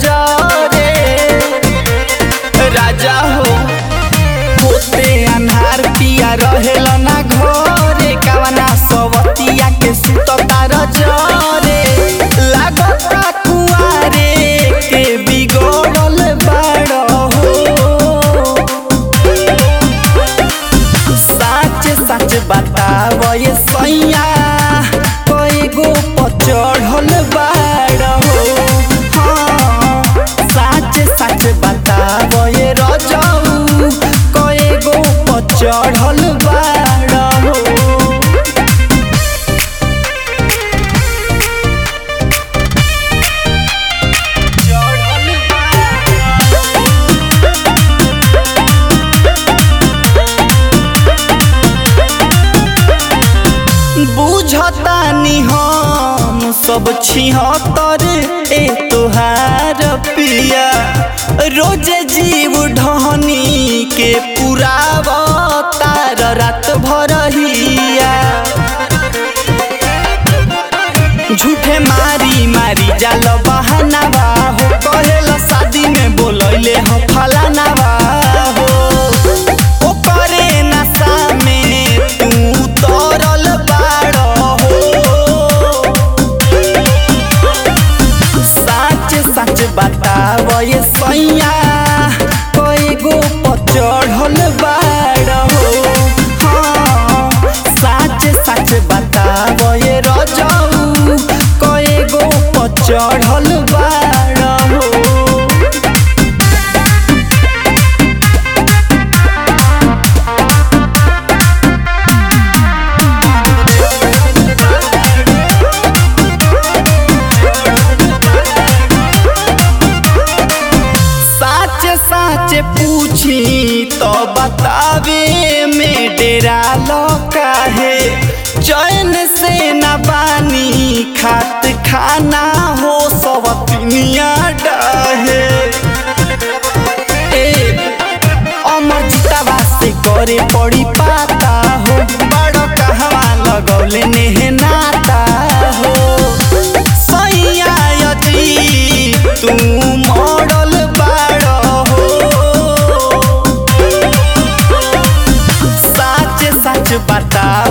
जरे राजा हो होते अन्हार पिया रहेल ना घरे कावना सवतिया के सुततार जरे लागता कुआरे के बिगड़ल बाड़ हो साच साच बताव ये सैया कई गो पचढ़ल बाड़ हो हाँ साच साच बताव ये रजऊ कई गो पचढ़ल बाड़ हो चढ़ल बुझतानी हम सब छिहत्तर ए तोहार पिया रोजे जीव ढहनी के पुराव तार रात भर हिया झूठे मारी मारी जाल बहानावा हो कहेला शादी में बोलैले हो फलानावा हो ओकरे नशा में तू तरल बाड़ हो साच साच बताव ये सैया कई गो पचढ़ल बाड़ हो हाँ साच साच बताव ये रजऊ कई गो पचढ़ल बाड़ हो साच साच पूछी तो बतावे में डेरा लौका है चैन से न बानी खात खाना हो सब दुनिया डाहे ए अमर जितावा से करे पड़ी पाता हो बड़ कहवा लगौले नेह नाता हो सैया यदि तू मॉडल बाड़ हो साच साच बता